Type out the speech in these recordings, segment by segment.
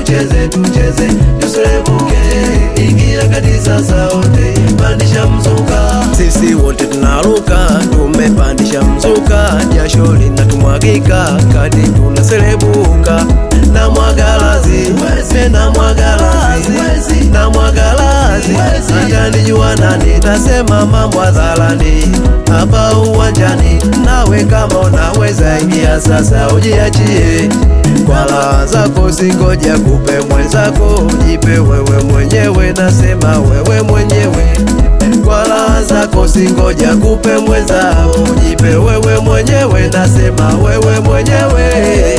tucheze tucheze tuserebuke ingia kanisa saote pandisha mzuka sisi wote tunaruka tumepandisha mzuka jasho linatumwagika kadi tunaserebuka na mwagalazi wese na mwagalazi na mwagalazi atanijua nani tasema mambo hadharani hapa uwanjani nawe kama unaweza ingia sasa ujiachie kwa raha zako singoja kupe mwenzako jipe wewe mwenyewe nasema wewe mwenyewe kwa raha zako singoja kupe mwenzako jipe wewe mwenyewe nasema wewe mwenyewe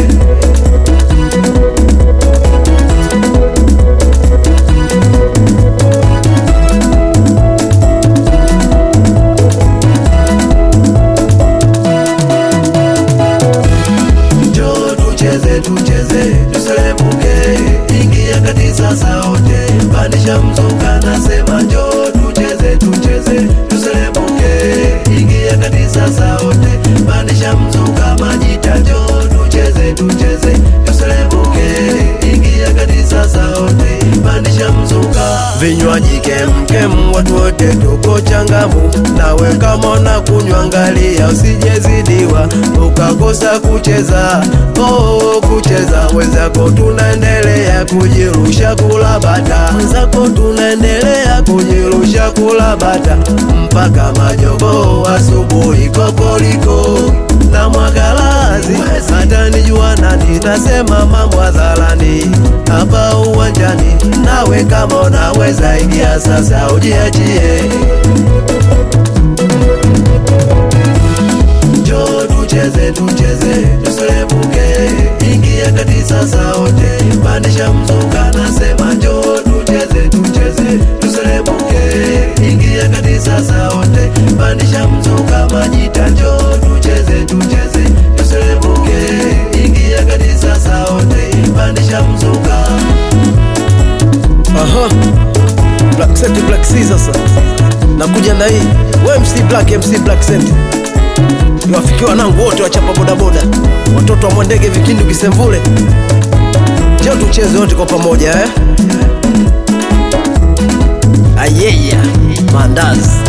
Njoo tucheze tucheze tuserebuke, ingia kanisa saote, pandisha mzuka, nasema njoo tucheze tucheze tuserebuke, ingia kanisa saote, pandisha mzuka, majita, njoo tucheze tucheze tuserebuke, ingia kanisa saote, pandisha mzuka, vinywaji kemkem, watu wote tuko changamu, nawe kama unakunywa angalia usijezidiwa ukakosa kucheza oh, kucheza wenzako tunaendelea kujirusha kula bata wenzako tunaendelea kujirusha kula bata mpaka majogo asubuhi kokoliko na mwagalazi hata nijua nani nasema mambo hadharani hapa uwanjani nawe kama unaweza ingia sasa ujiachie Njoo tucheze tucheze tuserebuke, ingia kanisa saote, pandisha mzuka, nasema njoo tucheze tucheze tuserebuke, ingia kanisa saote, pandisha mzuka, majita, njoo tucheze tucheze tuserebuke, ingia kanisa saote, pandisha mzuka. Aha. Black Set Black C sasa. Nakuja na hii. We MC Black MC Black Set. Niwafikia wanangu wote wachapa bodaboda. Watoto wa Mwandege Vikindu Kisemvule. Njoo tucheze wote kwa pamoja eh. Ayeya. Mandazi.